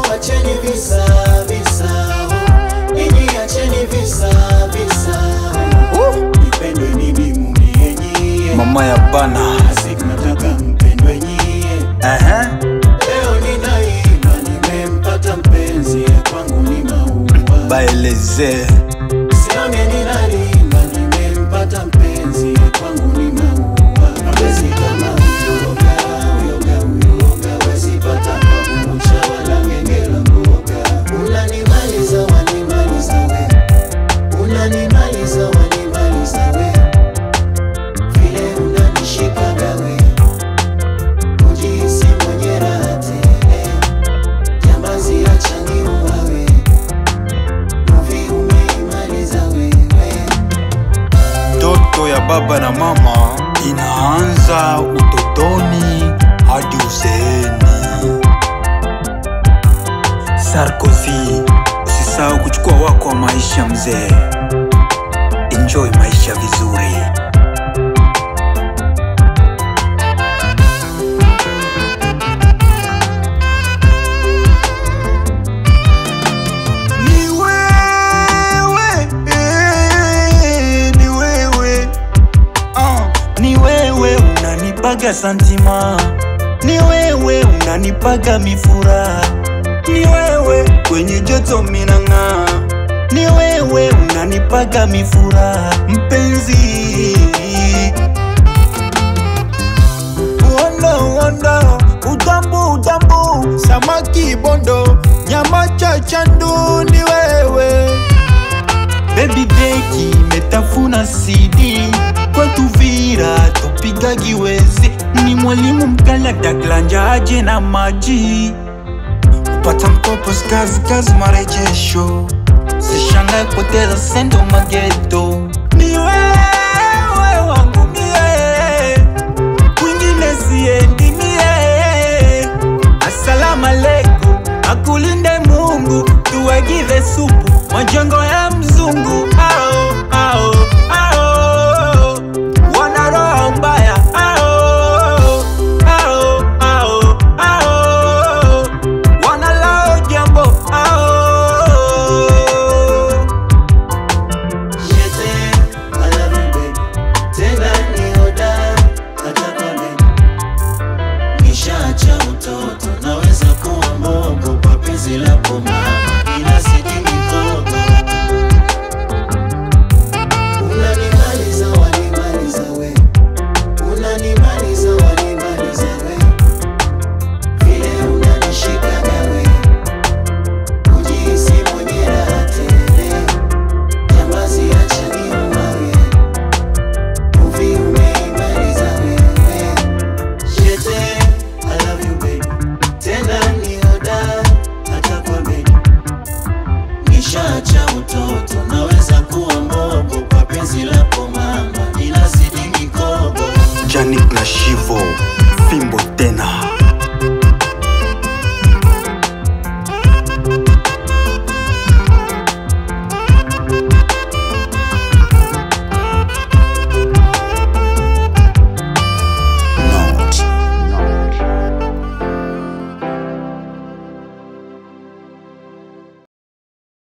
acheni visa visa, ninyi acheni visa visa, nipendwe mimi mumie nyie, mama ya bana siku nataka mpendwe nyie. Ehe. Leo ninaimba nimempata mpenzi, kwangu ni maua. baeleze Sione ninalimba nimempata mpenzi, kwangu ni maua. Mapenzi kama uyoga, uyoga, uyoga, wezi pata kwa kucha wala ngengela mboga. Unanimaliza, wanimaliza we, unanimaliza, wanimaliza we, vile unanishikaga we, kujihisi mwenye raha tele, jambazi acha niuawe, uvi umeimaliza wewe. ndoto ya baba na mama inaanza utotoni hadi uzeeni. Sarkozy, usisahau kuchukua wako wa maisha mzee. Enjoy maisha vizuri. Ni wewe, eh, ni wewe Ah, ni wewe unanipaga santima, ni wewe unanipaga mifura, ni wewe kwenye joto minang'aa, ni wewe unanipaga mifura mpenzi. Wondo wondo, utambu utambu, samaki bondo, nyama chachandu, ni wewe Baby beki metafuna CD kwetu Vira tupiga giwezi, ni mwalimu mkali ataklanja aje na maji upata mkopo skazi kazi marejesho, sishangae poteza sendo mageto. Ni wewe wangu mie, kwingine siendi mie. Asalamu alaikum, akulinde Mungu, tuwagive supu majengo ya mzungu. Ao, ao, ao, wana roho mbaya. Ao, ao, ao, ao, wana lao jambo. Ao. Jete, I love you baby. Tena ni hodari, hata kwa bedi. Nishaacha utoto, naweza kuwa mbogo kwa penzi lako mama.